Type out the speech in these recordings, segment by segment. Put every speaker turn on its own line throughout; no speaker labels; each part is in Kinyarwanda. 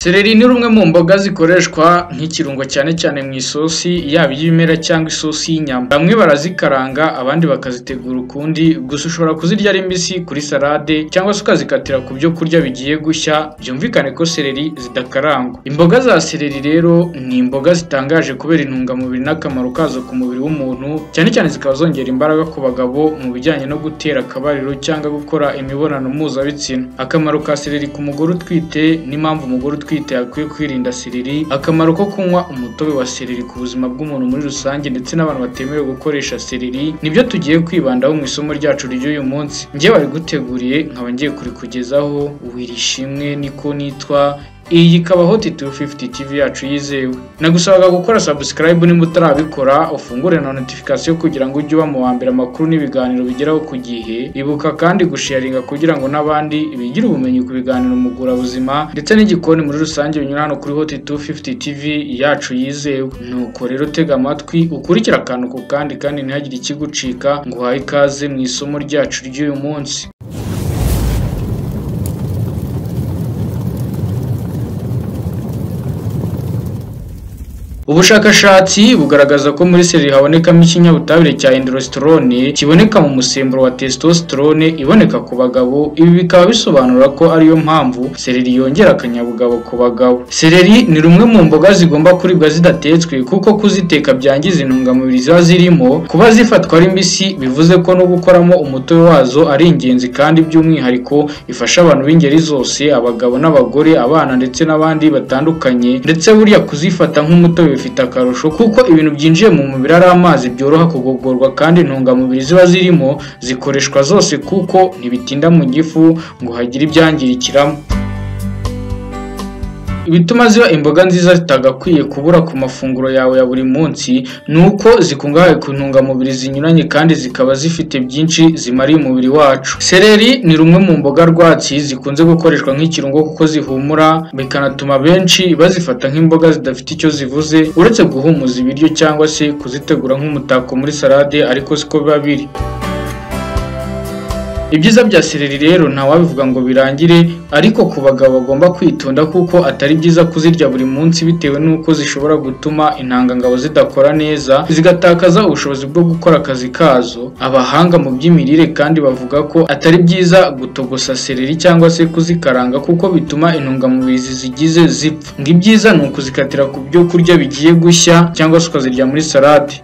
Sereri ni rumwe mu mboga zikoreshwa nk'ikirungo cyane cyane mu isosi yaba iy'ibimera cyangwa isosi y'inyama. Bamwe barazikaranga abandi bakazitegura ukundi, gusa ushobora kuzirya ari mbisi kuri salade cyangwa se ukazikatira ku byo kurya bigiye gushya, byumvikane ko sereri zidakarangwa. Imboga za sereri rero ni imboga zitangaje kubera intungamubiri n'akamaro kazo ku mubiri w'umuntu, cyane cyane zikaba zongera imbaraga ku bagabo mu bijyanye no gutera akabariro cyangwa gukora imibonano mpuzabitsina. Akamaro ka sereri ku mugore utwite n'impamvu umugore utwite utwite yakwiye kwirinda sereri, akamaro ko kunywa umutobe wa sereri ku buzima bw'umuntu muri rusange ndetse n'abantu batemerewe gukoresha sereri, nibyo tugiye kwibandaho mu isomo ryacu ry'uyu munsi. Njye wariguteguriye nkaba ngiye kurikugezaho, wirishimwe niko nitwa, iyi ikaba Hot 250 TV yacu yizewe. Nagusabaga gukora subscribe nimba utarabikora, ufungure na notification kugira ngo ujye uba mu wa mbere amakuru n'ibiganiro bigeraho ku gihe. Ibuka kandi gusharinga kugira ngo n'abandi bigire ubumenyi ku biganiro mugura buzima ndetse n'igikoni muri rusange binyura hano kuri Hot 250 TV yacu yizewe. Nuko rero tega amatwi ukurikira akantu ku kandi kandi ntihagire ikigucika ngo uhaye ikaze mu isomo ryacu ry'uyu munsi. Ubushakashatsi bugaragaza ko muri sereri habonekamo ikinyabutabire cya endorositorone kiboneka mu musemburo wa testosterone iboneka ku bagabo, ibi bikaba bisobanura ko ariyo mpamvu sereri yongera akanyabugabo ku bagabo. Sereri ni rumwe mu mboga zigomba kuribwa zidatetswe kuko kuziteka byangiza intungamubiri ziba zirimo, kuba zifatwa ari mbisi bivuze ko no gukoramo umutobe wazo ari ingenzi kandi by'umwihariko ifasha abantu b'ingeri zose, abagabo n'abagore, abana ndetse n'abandi batandukanye, ndetse burya kuzifata nk'umutobe bifite akarusho kuko ibintu byinjiye mu mubiri ari amazi byoroha kugogorwa kandi intungamubiri ziba zirimo zikoreshwa zose kuko ntibitinda mu gifu ngo hagire ibyangirikiramo ibituma ziba imboga nziza zitagakwiye kubura ku mafunguro yawe ya buri munsi ni uko zikungahaye ku ntungamubiri zinyuranye kandi zikaba zifite byinshi zimariye umubiri wacu sereri ni rumwe mu mboga rwatsi zikunze gukoreshwa nk'ikirungo kuko zihumura bikanatuma benshi bazifata nk'imboga zidafite icyo zivuze uretse guhumuza ibiryo cyangwa se kuzitegura nk'umutako muri salade ariko siko biba biri ibyiza bya sereri rero ntawabivuga ngo birangire ariko ku bagabo bagomba kwitonda kuko atari byiza kuzirya buri munsi bitewe n'uko zishobora gutuma intangangabo zidakora neza zigatakaza ubushobozi bwo gukora akazi kazo abahanga mu by'imirire kandi bavuga ko atari byiza gutogosa sereri cyangwa se kuzikaranga kuko bituma intungamubiri zizigize zipfa ngo ibyiza ni ukuzikatira ku byo kurya bigiye gushya cyangwa se ukazirya muri salade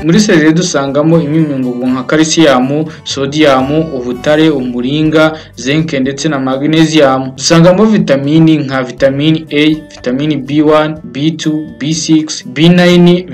muri sereri dusangamo imyunyungugu nka kalisiyamu sodiyamu ubutare umuringa zinke ndetse na magnesium dusangamo vitamini nka vitamini a vitamini b1 b2 b6 b9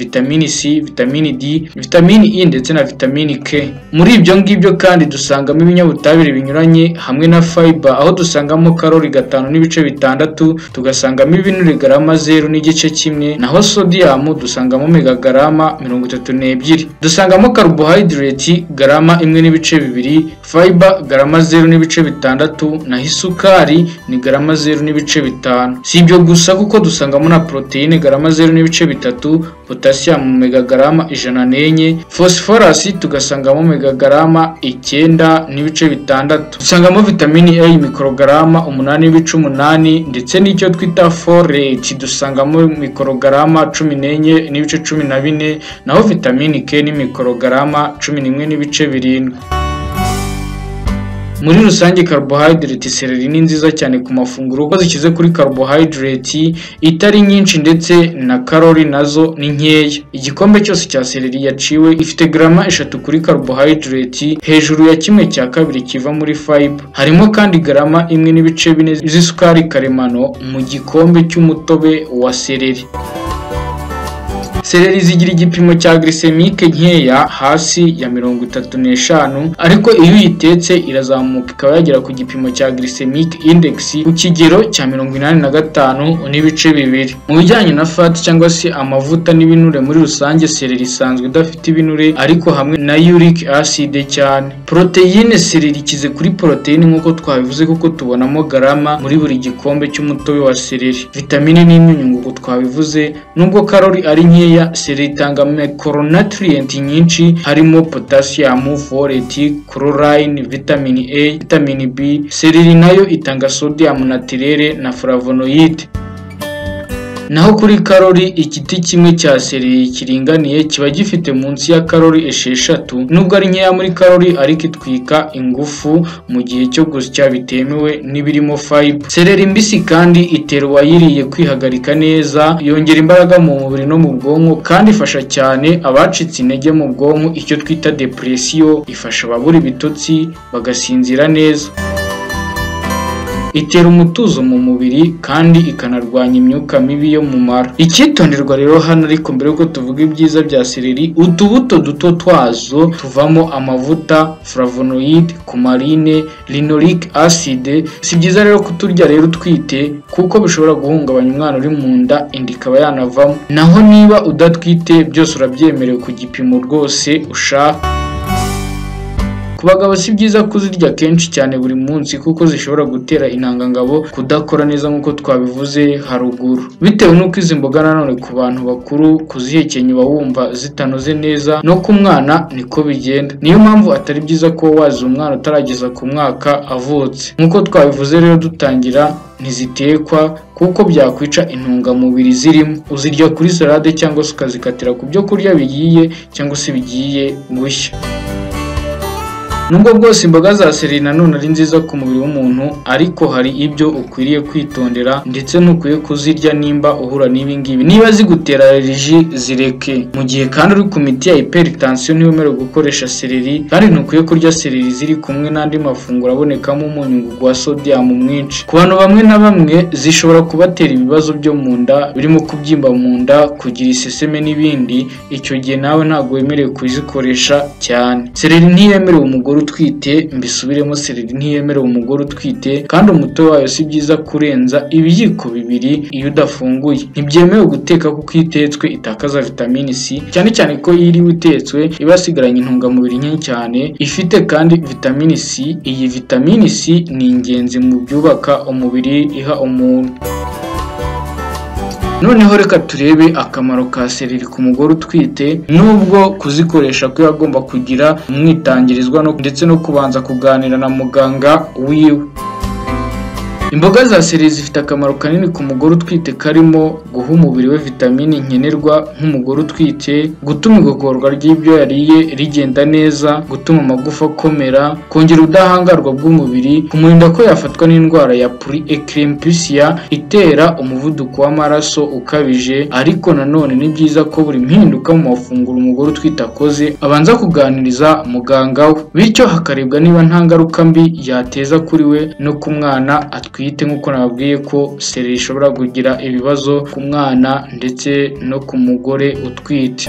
vitamini c vitamini d vitamini e ndetse na vitamini k muri ibyo ngibyo kandi dusangamo ibinyabutabire binyuranye hamwe na fiber aho dusangamo karori gatanu n'ibice bitandatu tugasangamo ibinure garama zeru n'igice kimwe naho sodiyamu dusangamo megagarama mirongo itatu n'ebyiri ebyiri dusangamo carbohydrate garama imwe n'ibice bibiri fiber garama zeru n'ibice bitandatu naho isukari ni garama zeru n'ibice bitanu si ibyo gusa kuko dusangamo na poroteyine garama zeru n'ibice bitatu potasiyumu megagarama ijana n'enye fosiforasi tugasangamo megagarama icyenda n'ibice bitandatu dusangamo vitamini a mikorogarama umunani n'ibice umunani ndetse n'icyo twita foreti dusangamo mikorogarama cumi n'enye n'ibice cumi na bine naho vitamini vitamini K ni mikorogarama cumi n'imwe n'ibice birindwi muri rusange carbohydrate sereri ni nziza cyane ku mafunguro kuko zikize kuri carbohydrate itari nyinshi ndetse na karori nazo ni nkeya igikombe cyose cya sereri yaciwe ifite garama eshatu kuri carbohydrate hejuru ya kimwe cya kabiri kiva muri fiber harimo kandi garama imwe n'ibice bine z'isukari karemano mu gikombe cy'umutobe wa sereri sereri zigira igipimo cya glycemique nkeya hasi ya mirongo itatu n'eshanu ariko iyo uyitetse irazamuka ikaba yagera ku gipimo cya glycemic index ku kigero cya mirongo inani na gatanu n'ibice bibiri mu bijyanye na fat cyangwa se amavuta n'ibinure muri rusange sereri isanzwe idafite ibinure ariko hamwe na uric acid cyane poroteyine sereri ikize kuri poroteyine nk'uko twabivuze kuko tubonamo garama muri buri gikombe cy'umutobe wa sereri vitamine n'imyunyungugu twabivuze nubwo karori ari nkeya soya seri itanga micronutrient nyinshi harimo potassium folate chlorine vitamini A vitamini B sereri nayo itanga sodium natirere na flavonoid naho kuri karori igiti kimwe cya sereri kiringaniye kiba gifite munsi ya karori esheshatu nubwo ari nkeya muri karori ariko itwika ingufu mu gihe cyo gusya bitemewe n'ibirimo fibre sereri mbisi kandi itera uwayiriye kwihagarika neza yongera imbaraga mu mubiri no mu bwonko kandi ifasha cyane abacitse intege mu bwonko icyo twita depresiyo ifasha ababura ibitotsi bagasinzira neza itera umutuzo mu mubiri kandi ikanarwanya imyuka mibi yo mu mara icyitonderwa rero hano ariko mbere yuko tuvuga ibyiza bya sereri utubuto duto twazo tuvamo amavuta flavonoid kumarine linoleic acide si byiza rero kuturya rero utwite kuko bishobora guhungabanya umwana uri mu nda inda ikaba yanavamo naho niba udatwite byose urabyemerewe ku gipimo rwose ushaka ku bagabo si byiza kuzirya kenshi cyane buri munsi kuko zishobora gutera intangangabo kudakora neza nk'uko twabivuze haruguru bitewe n'uko izi mboga nanone ku bantu bakuru kuzihekenya uba wumva zitanoze neza no ku mwana niko bigenda niyo mpamvu atari byiza ko waziha umwana utarageza ku mwaka avutse nk'uko twabivuze rero dutangira ntizitekwa kuko byakwica intungamubiri zirimo uzirya kuri salade cyangwa se ukazikatira ku byo kurya bigiye cyangwa se bigiye gushya nubwo bwose imboga za sereri nanone ari nziza ku mubiri w'umuntu ariko hari ibyo ukwiriye kwitondera ndetse ntukwiye kuzirya nimba uhura n'ibi ngibi niba zigutera allergy zireke mu gihe kandi uri ku miti ya hypertension niba umerewe gukoresha sereri kandi ntukwiye kurya sereri ziri kumwe n'andi mafunguro abonekamo umunyungugu wa sodium mwinshi ku bantu bamwe na bamwe zishobora kubatera ibibazo byo mu nda birimo kubyimba mu nda kugira iseseme n'ibindi icyo gihe nawe ntabwo wemerewe kuzikoresha cyane sereri ntiyemerewe umugore utwite mbisubiremo sereri ntiyemerewe umugore utwite kandi umutobe wayo si byiza kurenza ibiyiko bibiri iyo udafunguye ntibyemewe guteka kuko iyo itetswe itakaza vitamini C cyane cyane ko iyo iriwe itetswe iba yasigaranye intungamubiri nke cyane ifite kandi vitamini C iyi vitamini C ni ingenzi mu byubaka umubiri iha umuntu noneho reka turebe akamaro ka sereri ku mugore utwite nubwo kuzikoresha ko agomba kugira umwitangirizwa ndetse no kubanza kuganira na muganga wiwe imboga za sereri zifite akamaro kanini ku mugore utwite karimo guha umubiri we vitamini nkenerwa nk'umugore utwite gutuma igogorwa ry'ibyo yariye rigenda neza gutuma amagufa akomera kongera ubudahangarwa bw'umubiri kumurinda ko yafatwa n'indwara ya puriekirempisiya itera umuvuduko w'amaraso ukabije ariko nanone ni byiza ko buri mpinduka mu mafunguro umugore utwite akoze abanza kuganiriza muganga we bityo hakarebwa niba nta ngaruka mbi yateza kuri we no ku mwana atwite twite nk'uko nababwiye ko sereri ishobora kugira ibibazo ku mwana ndetse no ku mugore utwite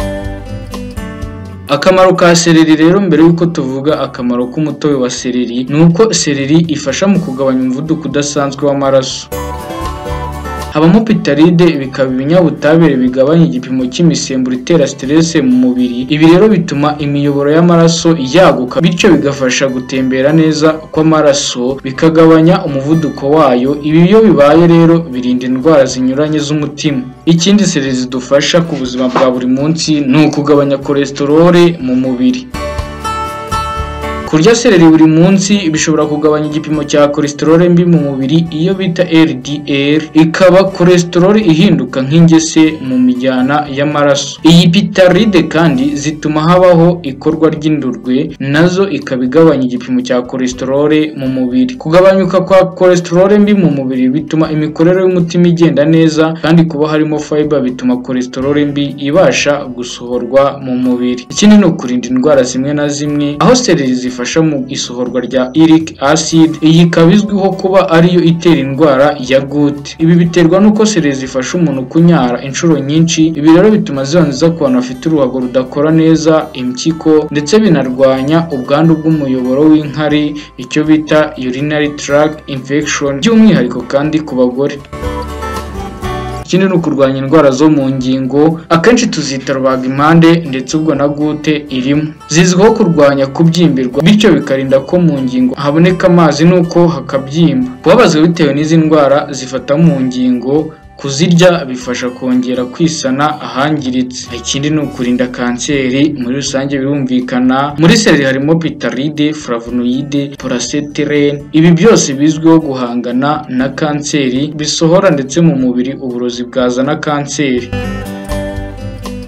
akamaro ka sereri rero mbere y'uko tuvuga akamaro k'umutobe wa sereri ni uko sereri ifasha mu kugabanya umuvuduko udasanzwe w'amaraso habamo pitaride bikaba ibinyabutabire bigabanya igipimo cy'imisemburo itera siterese mu mubiri ibi rero bituma imiyoboro y'amaraso yaguka bityo bigafasha gutembera neza kw'amaraso bikagabanya umuvuduko wayo ibi iyo bibaye rero birinda indwara zinyuranye z'umutima ikindi sereri zidufasha ku buzima bwa buri munsi ni ukugabanya kolesterole mu mubiri kurya sereri buri munsi bishobora kugabanya igipimo cya kolesterole mbi mu mubiri iyo bita LDL ikaba kolesterole ihinduka nk'ingese mu mijyana y'amaraso iyi pitaride kandi zituma habaho ikorwa ry'indurwe nazo ikaba igabanya igipimo cya kolesterole mu mubiri kugabanyuka kwa kolesterole mbi mu mubiri bituma imikorere y'umutima igenda neza kandi kuba harimo fiber bituma kolesterole mbi ibasha gusohorwa mu mubiri ikindi ni ukurinda indwara zimwe na zimwe aho sereri zifasha zifasha mu isohorwa rya uric acid iyi ikaba izwiho kuba ariyo itera indwara ya gute ibi biterwa n'uko sereri zifasha umuntu kunyara inshuro nyinshi ibi rero bituma ziba nziza ku bantu bafite uruhago rudakora neza impyiko ndetse binarwanya ubwandu bw'umuyoboro w'inkari icyo bita urinary tract infection by'umwihariko kandi ku bagore ikindi ni ukurwanya indwara zo mu ngingo akenshi tuzita rubaga impande ndetse ubwo na gute irimo zizwiho kurwanya kubyimbirwa bityo bikarinda ko mu ngingo haboneka amazi nuko hakabyimba kubabazwa bitewe n'izi ndwara zifata mu ngingo kuzirya bifasha kongera kwisana ahangiritse ikindi ni ukurinda kanseri muri rusange birumvikana muri seleri harimo pitaride flavonoide poraseterene ibi byose bizwiho guhangana na kanseri bisohora ndetse mu mubiri uburozi bwazana kanseri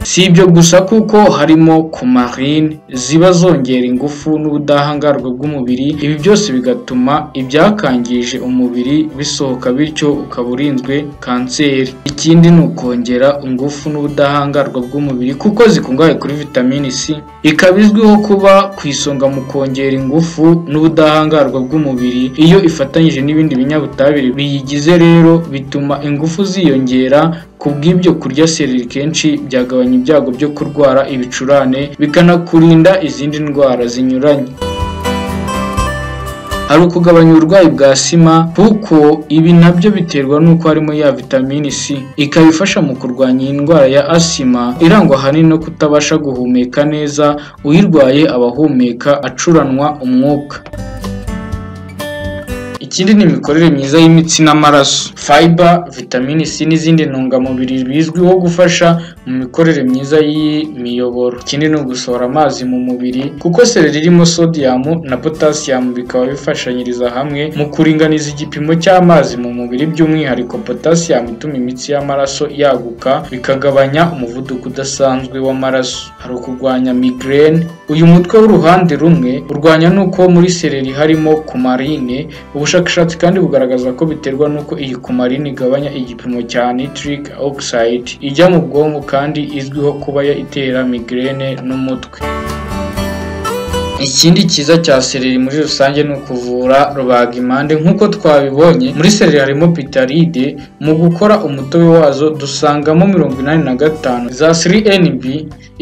si ibyo gusa kuko harimo kumarine ziba zongera ingufu n'ubudahangarwa bw'umubiri ibi byose bigatuma ibyakangije umubiri bisohoka bityo ukaba urinzwe kanseri ikindi ni ukongera ingufu n'ubudahangarwa bw'umubiri kuko zikungahaye kuri vitamini c ikaba izwiho kuba ku isonga mu kongera ingufu n'ubudahangarwa bw'umubiri iyo ifatanyije n'ibindi binyabutabire biyigize rero bituma ingufu ziyongera kubw'ibyo kurya sereri kenshi byagabanya ibyago byo kurwara ibicurane bikanakurinda izindi ndwara zinyuranye hari ukugabanya uburwayi bwa sima kuko ibi nabyo biterwa n'uko harimo ya vitamini C ikaba ifasha mu kurwanya iyi ndwara ya asima irangwa ahanini no kutabasha guhumeka neza uyirwaye abahumeka acuranwa umwuka ikindi ni imikorere myiza y'imitsi n'amaraso fiber vitamini c n'izindi ntungamubiri bizwiho gufasha mu mikorere myiza y'imiyoboro ikindi ni ugusohora amazi mu mubiri kuko sereri irimo sodium na potassium bikaba bifashanyiriza hamwe mu kuringaniza igipimo cy'amazi mu mubiri by'umwihariko potassium ituma imitsi y'amaraso yaguka bikagabanya umuvuduko udasanzwe w'amaraso hari ukurwanya migraine uyu mutwe w'uruhande rumwe urwanya n'uko muri sereri harimo kumarine ubushakashatsi kandi bugaragaza ko biterwa n'uko iyi kumarine igabanya igipimo cya nitric oxide ijya mu bwonko kandi izwiho kuba itera migraine n'umutwe ikindi cyiza cya sereri muri rusange ni ukuvura rubagimpande nk'uko twabibonye muri sereri harimo pitaride mu gukora umutobe wazo dusangamo mirongo inani na gatanu za 3NB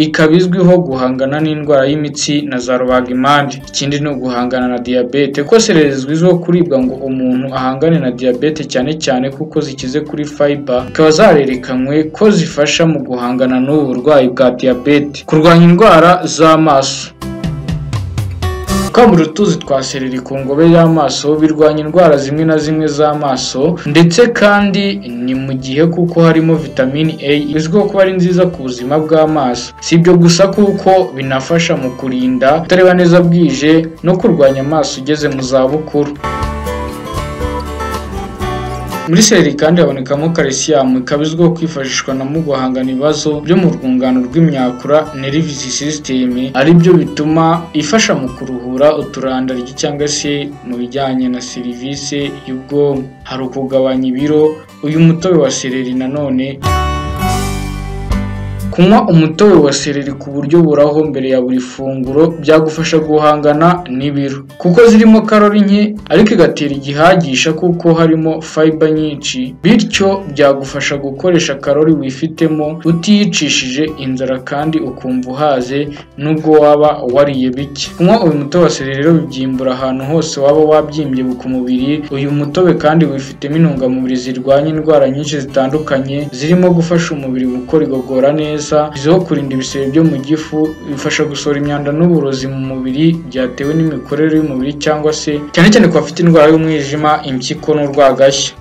ikaba izwiho guhangana n'indwara y'imitsi na za rubagimpande ikindi ni uguhangana na diyabete kuko sereri zizwiho kuribwa ngo umuntu ahangane na diyabete cyane cyane kuko zikize kuri fiber zikaba zarerekanywe ko zifasha mu guhangana n'ubu burwayi bwa diyabete kurwanya indwara z'amaso twambura utuzi twa sereri ku ngobe y'amaso birwanya indwara zimwe na zimwe z'amaso ndetse kandi ni mu gihe kuko harimo vitamini A izwiho kuba ari nziza ku buzima bw'amaso si ibyo gusa kuko binafasha mu kurinda kutareba neza bwije no kurwanya amaso ugeze mu zabukuru muri sereri kandi habonekamo calcium ikaba izwiho kwifashishwa na mu guhangana ibibazo byo mu rwungano rw'imyakura nervous system ari byo bituma ifasha mu kuruhura uturandaryi cyangwa se mu bijyanye na serivisi y'ubwonko hari ukugabanya ibiro uyu mutobe wa sereri nanone kunywa umutobe wa sereri ku buryo buraho mbere ya buri funguro byagufasha guhangana n'ibiro kuko zirimo karori nke ariko igatera igihagisha kuko harimo fiber nyinshi bityo byagufasha gukoresha karori wifitemo utiyicishije inzara kandi ukumva uhaze nubwo waba wariye bike kunywa uyu mutobe wa sereri rero bibyimbura ahantu hose waba wabyimbye ku mubiri uyu mutobe kandi wifitemo intungamubiri zirwanya indwara nyinshi zitandukanye zirimo gufasha umubiri gukora igogora neza izwiho kurinda ibisebe byo mu gifu bifasha gusohora imyanda n'uburozi mu mubiri byatewe n'imikorere y'umubiri cyangwa se cyane cyane ku bafite indwara y'umwijima impyiko n'urwagashya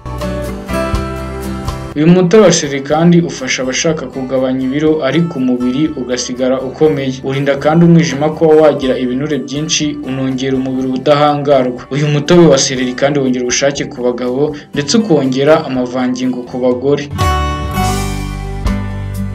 uyu mutobe wa sereri kandi ufasha abashaka kugabanya ibiro ariko umubiri ugasigara ukomeye urinda kandi umwijima kuba wagira ibinure byinshi unongera umubiri ubudahangarwa uyu mutobe wa sereri kandi wongera ubushake ku bagabo ndetse ukongera amavangingo ku bagore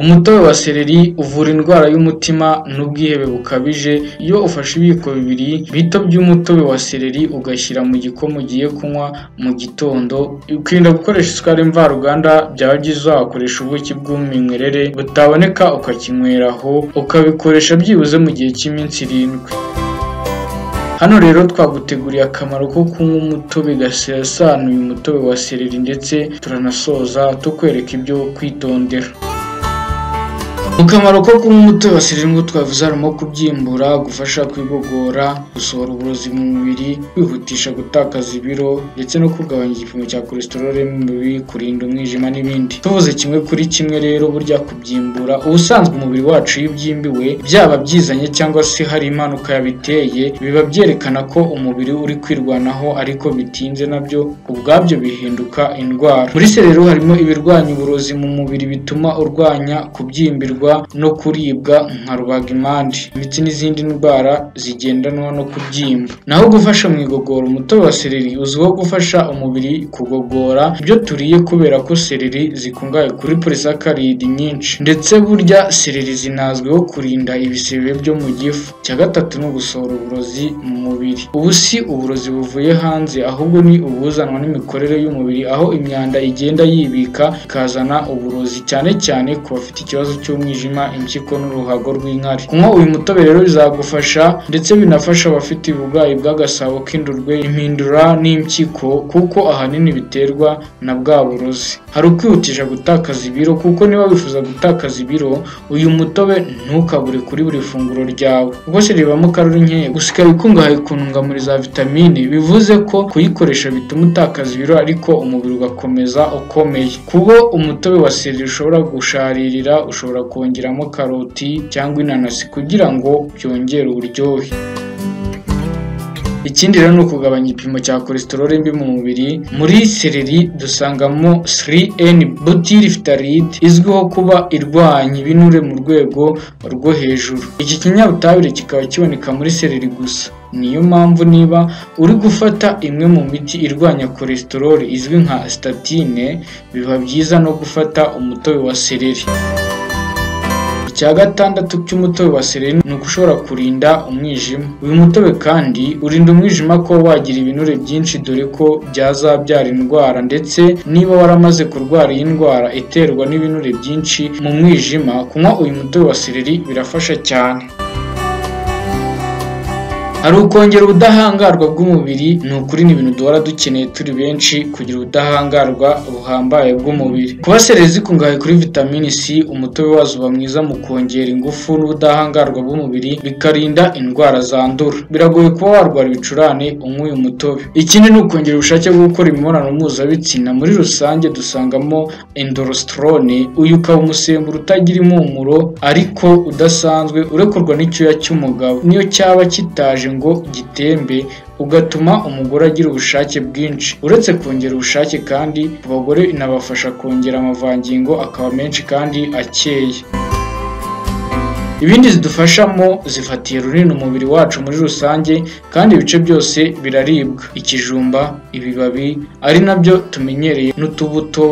umutobe wa sereri uvura indwara y'umutima n'ubwihebe bukabije iyo ufashe ibiyiko bibiri bito by'umutobe wa sereri ugashyira mu gikoma ugiye kunywa mu gitondo ukirinda gukoresha isukari mvaruganda byaba byiza wakoresha ubuki bw'umwimerere butaboneka ukakinywera aho ukabikoresha byibuze mu gihe cy'iminsi irindwi hano rero twaguteguriye akamaro ko kunywa umutobe gasesanuye umutobe wa sereri ndetse turanasoza tukwereka ibyo kwitondera Akamaro ko kunywa umuti wasira indyo twavuze harimo kubyimbura, gufasha kwigogora, gusohora uburozi mu mubiri, kwihutisha gutakaza ibiro ndetse no kugabanya igipimo cya cholesterol mu mubiri, kurinda umwijima n'ibindi. Tuvuze kimwe kuri kimwe rero burya kubyimbura uba usanzwe umubiri wacu iyo ubyimbiwe byaba byizanye cyangwa se hari impanuka yabiteye biba byerekana ko umubiri uri kwirwanaho ariko bitinze nabyo ubwabyo bihinduka indwara. Muri se rero harimo ibirwanya uburozi mu mubiri bituma urwanya kubyimbirwa no kuribwa nka rubagimpande ndetse n'izindi ndwara zigendanwa no kubyimba. Naho gufasha mu igogora umutobe wa sereri uzwiho gufasha umubiri kugogora ibyo turiye kubera ko sereri zikungahaye kuri porisakaridi nyinshi ndetse burya sereri zinazwiho kurinda ibisebe byo mu gifu. Icya gatatu ni ugusohora uburozi mu mubiri. Ubu si uburozi buvuye hanze ahubwo ni ubuzanwa n'imikorere y'umubiri aho imyanda igenda yibika ikazana uburozi cyane cyane ku bafite ikibazo cy'umwijima, impyiko n'uruhago rw'inkari. Kunywa uyu mutobe rero bizagufasha ndetse binafasha abafite uburwayi bw'agasabo k'indurwe, impindura n'impyiko kuko ahanini biterwa na bwa burozi. Hari ukwihutisha gutakaza ibiro kuko niba wifuza gutakaza ibiro uyu mutobe ntukabure kuri buri funguro ryawe. Ubwo se ribamo karori nkeya gusa ikaba ikungahaye ku ntungamubiri za vitamine bivuze ko kuyikoresha bituma utakaza ibiro ariko umubiri ugakomeza ukomeye. Kubo umutobe wa sereri ushobora gusharirira ushobora kongeramo karoti cyangwa inanasi kugira ngo byongere uburyohe. Ikindi rero ni ukugabanya igipimo cya cholesterol mbi mu mubiri. Muri sereri dusangamo 3N butyrylftaride izwiho kuba irwanya ibinure mu rwego rwo hejuru. Iki kinyabutabire kikaba kiboneka muri sereri gusa. Niyo mpamvu niba uri gufata imwe mu miti irwanya cholesterol izwi nka statine biba byiza no gufata umutobe wa sereri. Icya gatandatu cy'umutobe wa sereri ni uko ushobora kurinda umwijima. Uyu mutobe kandi urinda umwijima ko wagira ibinure byinshi dore ko byazabyara indwara ndetse niba waramaze kurwara iyi ndwara iterwa n'ibinure byinshi mu mwijima, kunywa uyu mutobe wa sereri birafasha cyane. Hari ukongera ubudahangarwa bw'umubiri. Ni ukuri ni ibintu duhora dukeneye turi benshi kugira ubudahangarwa buhambaye bw'umubiri. Kuba sereri zikungahaye kuri vitamini C, umutobe wazo uba mwiza mu kongera ingufu n'ubudahangarwa bw'umubiri, bikarinda indwara zandura. Biragoye kuba warwara ibicurane unywa uyu mutobe. Ikindi ni ukongera ubushake bwo gukora imibonano mpuzabitsina. Muri rusange dusangamo endorositorone, uyu ukaba umusemburo utagira impumuro ariko udasanzwe urekurwa n'icyuya cy'umugabo. Niyo cyaba kitaje ngo gitembe ugatuma umugore agira ubushake bwinshi. Uretse kongera ubushake kandi ku bagore inabafasha kongera amavangingo akaba menshi kandi akeye. Ibindi zidufashamo zifatiye runini umubiri wacu muri rusange kandi ibice byose biraribwa. Ikijumba, ibibabi ari nabyo tumenyereye n'utubuto,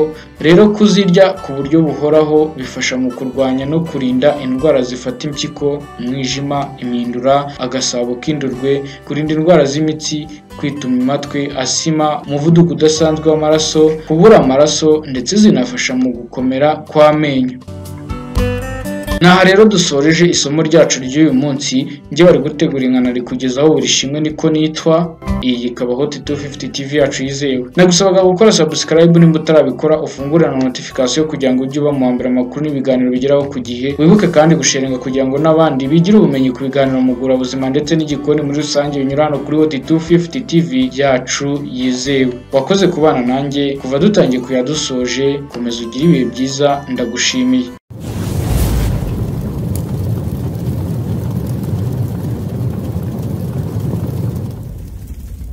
rero kuzirya ku buryo buhoraho bifasha mu kurwanya no kurinda indwara zifata impyiko, umwijima, impindura, agasabo k'indurwe, kurinda indwara z'imitsi, kwituma imatwi, asima, umuvuduko udasanzwe w'amaraso, kubura amaraso ndetse zinafasha mu gukomera kw'amenyo. N'aha rero dusoreje isomo ryacu ry'uyu munsi, njye bari gutegura inkana rikugezaho buri shimwe niko nitwa, iyi ikaba Hot 250 TV yacu yizewe. Nagusabaga gukora subscribe nimba utarabikora ufungure na notification kugira ngo ujye uba mu mbere amakuru n'ibiganiro bigeraho ku gihe. Wibuke kandi gusharinga kugira ngo n'abandi bigire ubumenyi ku biganiro mu gura buzima ndetse n'igikoni muri rusange binyura hano kuri Hot 250 TV yacu yizewe. Wakoze kubana nanjye kuva dutangiye kuyadusoje, komeza ugire ibihe byiza ndagushimiye.